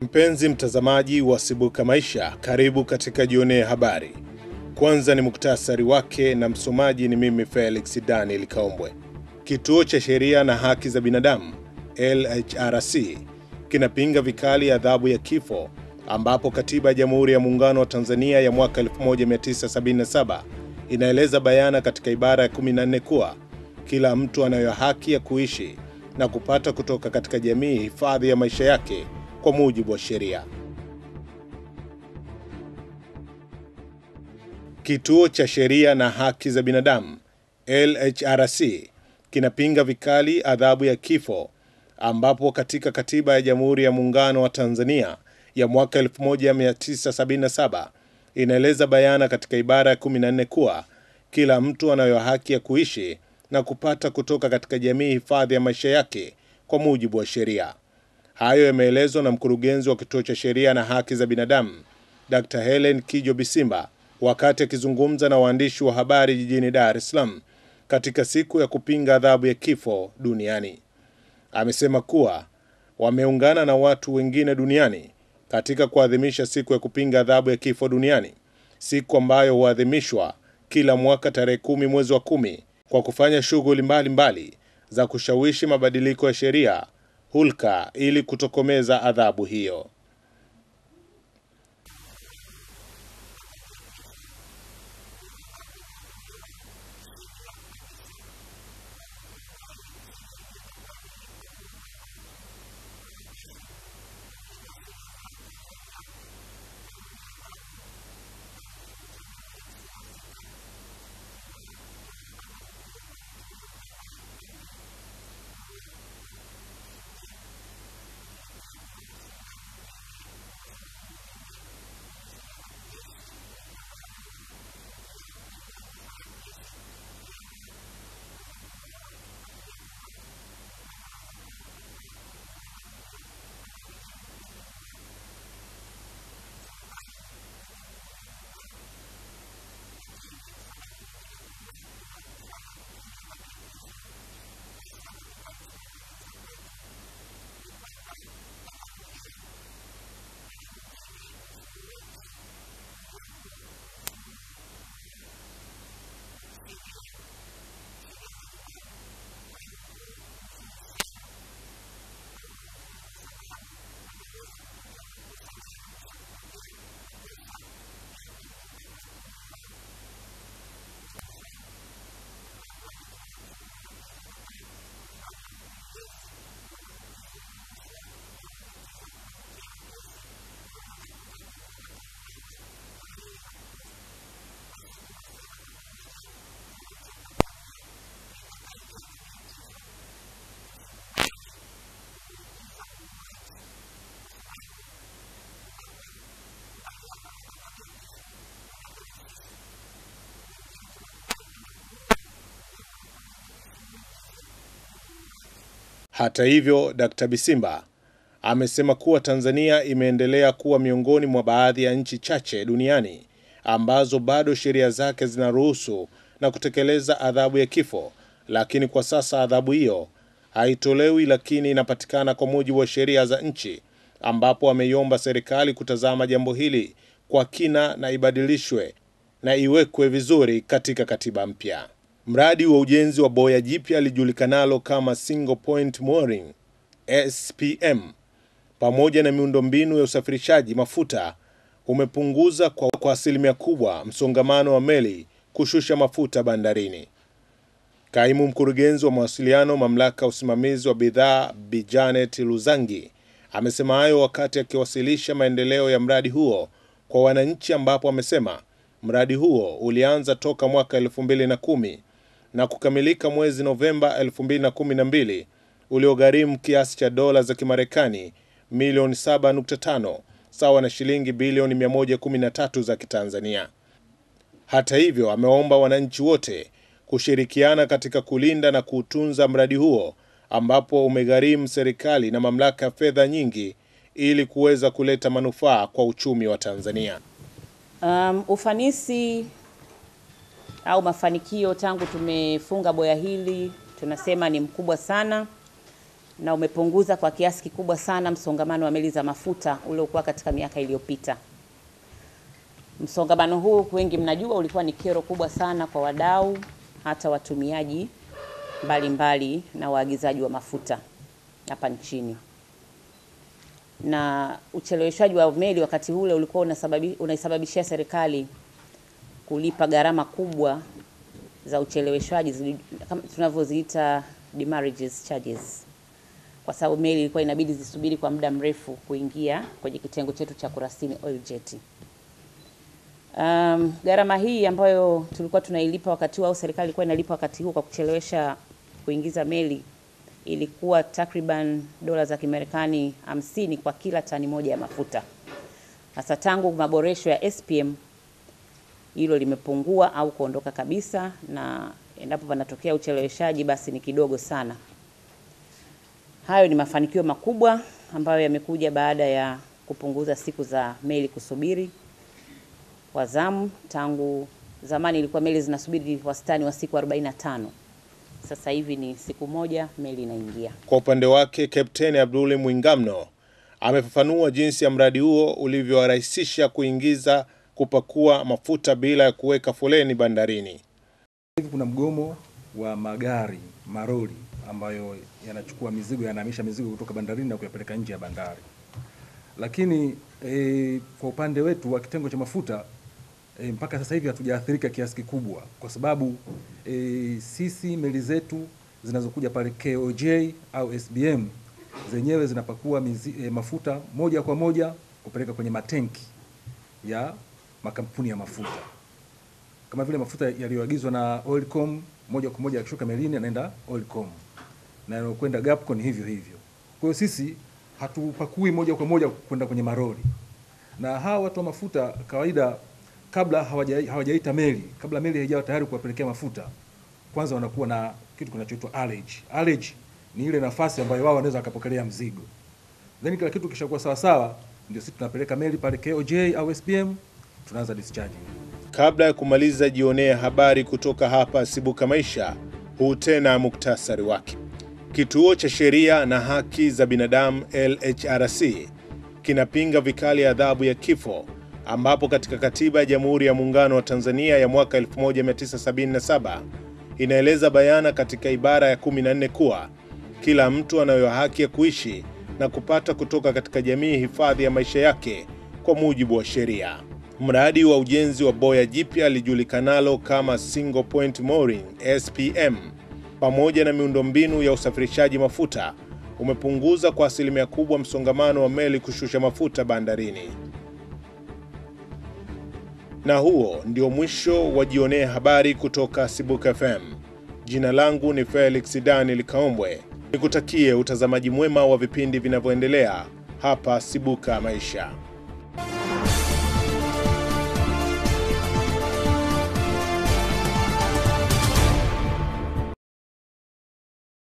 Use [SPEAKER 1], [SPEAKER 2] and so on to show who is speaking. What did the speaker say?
[SPEAKER 1] Mpenzi mtazamaji wa Sibuka Maisha, karibu katika Jionee Habari. Kwanza ni muktasari wake na msomaji ni mimi Felix Daniel Kaombwe. Kituo cha Sheria na Haki za Binadamu LHRC kinapinga vikali adhabu ya kifo ambapo Katiba ya Jamhuri ya Muungano wa Tanzania ya mwaka 1977 inaeleza bayana katika ibara ya 14 kuwa kila mtu anayo haki ya kuishi na kupata kutoka katika jamii hifadhi ya maisha yake kwa mujibu wa sheria. Kituo cha Sheria na Haki za Binadamu LHRC kinapinga vikali adhabu ya kifo ambapo katika Katiba ya Jamhuri ya Muungano wa Tanzania ya mwaka 1977 inaeleza bayana katika ibara ya 14 kuwa kila mtu anayo haki ya kuishi na kupata kutoka katika jamii hifadhi ya maisha yake kwa mujibu wa sheria. Hayo yameelezwa na mkurugenzi wa Kituo cha Sheria na Haki za Binadamu Dr. Helen Kijo Bisimba wakati akizungumza na waandishi wa habari jijini Dar es Salaam katika siku ya kupinga adhabu ya kifo duniani. Amesema kuwa wameungana na watu wengine duniani katika kuadhimisha siku ya kupinga adhabu ya kifo duniani, siku ambayo huadhimishwa kila mwaka tarehe kumi mwezi wa kumi kwa kufanya shughuli mbalimbali za kushawishi mabadiliko ya sheria hulka ili kutokomeza adhabu hiyo. Hata hivyo, Dkt. Bisimba amesema kuwa Tanzania imeendelea kuwa miongoni mwa baadhi ya nchi chache duniani ambazo bado sheria zake zinaruhusu na kutekeleza adhabu ya kifo, lakini kwa sasa adhabu hiyo haitolewi, lakini inapatikana kwa mujibu wa sheria za nchi, ambapo ameiomba serikali kutazama jambo hili kwa kina na ibadilishwe na iwekwe vizuri katika katiba mpya. Mradi wa ujenzi wa boya jipya lijulikanalo kama Single Point Mooring SPM pamoja na miundombinu ya usafirishaji mafuta umepunguza kwa, kwa asilimia kubwa msongamano wa meli kushusha mafuta bandarini. Kaimu mkurugenzi wa mawasiliano mamlaka ya usimamizi wa bidhaa Bi Janet Luzangi amesema hayo wakati akiwasilisha maendeleo ya mradi huo kwa wananchi, ambapo amesema mradi huo ulianza toka mwaka 2010 na kukamilika mwezi Novemba 2012 uliogharimu kiasi cha dola za Kimarekani milioni 7.5 sawa na shilingi bilioni 113 za Kitanzania. Hata hivyo, ameomba wananchi wote kushirikiana katika kulinda na kuutunza mradi huo ambapo umegharimu serikali na mamlaka ya fedha nyingi ili kuweza kuleta manufaa kwa uchumi wa Tanzania.
[SPEAKER 2] Um, ufanisi au mafanikio tangu tumefunga boya hili tunasema ni mkubwa sana, na umepunguza kwa kiasi kikubwa sana msongamano wa meli za mafuta uliokuwa katika miaka iliyopita. Msongamano huu wengi mnajua ulikuwa ni kero kubwa sana kwa wadau, hata watumiaji mbalimbali na waagizaji wa mafuta hapa nchini. Na ucheleweshwaji wa meli wakati ule ulikuwa unasababi, unaisababishia serikali kulipa gharama kubwa za ucheleweshwaji kama tunavyoziita demurrages charges, kwa sababu meli ilikuwa inabidi zisubiri kwa muda mrefu kuingia kwenye kitengo chetu cha kurasini oil jet. Um, gharama hii ambayo tulikuwa tunailipa wakati huo au serikali ilikuwa inalipa wakati huo kwa kuchelewesha kuingiza meli ilikuwa takriban dola za Kimarekani hamsini kwa kila tani moja ya mafuta. Sasa tangu maboresho ya SPM hilo limepungua au kuondoka kabisa, na endapo panatokea ucheleweshaji basi ni kidogo sana. Hayo ni mafanikio makubwa ambayo yamekuja baada ya kupunguza siku za meli kusubiri kwa zamu. Tangu zamani ilikuwa meli zinasubiri wastani wa siku 45. Sasa hivi ni siku moja meli inaingia.
[SPEAKER 1] Kwa upande wake, Kapteni Abduli Mwingamno amefafanua jinsi ya mradi huo ulivyowarahisisha kuingiza, kupakua mafuta bila ya kuweka foleni bandarini.
[SPEAKER 3] Hivi kuna mgomo wa magari maroli ambayo yanachukua mizigo yanahamisha mizigo kutoka bandarini na kuyapeleka nje ya bandari, lakini e, kwa upande wetu wa kitengo cha mafuta e, mpaka sasa hivi hatujaathirika kiasi kikubwa, kwa sababu e, sisi meli zetu zinazokuja pale KOJ au SBM zenyewe zinapakua mizi, e, mafuta moja kwa moja kupeleka kwenye matenki ya makampuni ya mafuta kama vile mafuta yaliyoagizwa na Oilcom moja kwa moja yakishuka melini yanaenda Oilcom na yanayokwenda Gapco ni hivyo hivyo. Kwa hiyo sisi hatupakui moja kwa moja kwenda kwenye maroli, na hawa watu wa mafuta kawaida, kabla hawaja, hawajaita meli, kabla meli haijawa tayari kuwapelekea mafuta, kwanza wanakuwa na kitu kinachoitwa allege. Allege ni ile nafasi ambayo wao wanaweza wakapokelea mzigo, then kila kitu kishakuwa sawa sawa, ndio sisi tunapeleka meli pale KOJ au SPM, tunaanza discharge.
[SPEAKER 1] Kabla ya kumaliza, jionee habari kutoka hapa Sibuka Maisha. Huu tena muktasari wake. Kituo cha Sheria na Haki za Binadamu LHRC kinapinga vikali adhabu ya kifo, ambapo katika katiba ya Jamhuri ya Muungano wa Tanzania ya mwaka 1977 inaeleza bayana katika ibara ya 14 kuwa kila mtu anayo haki ya kuishi na kupata kutoka katika jamii hifadhi ya maisha yake kwa mujibu wa sheria. Mradi wa ujenzi wa boya jipya lijulikanalo kama Single Point Mooring SPM pamoja na miundombinu ya usafirishaji mafuta umepunguza kwa asilimia kubwa msongamano wa meli kushusha mafuta bandarini. Na huo ndio mwisho wa Jionee Habari kutoka Sibuka FM. Jina langu ni Felix Daniel Kaombwe. Nikutakie utazamaji mwema wa vipindi vinavyoendelea hapa Sibuka Maisha.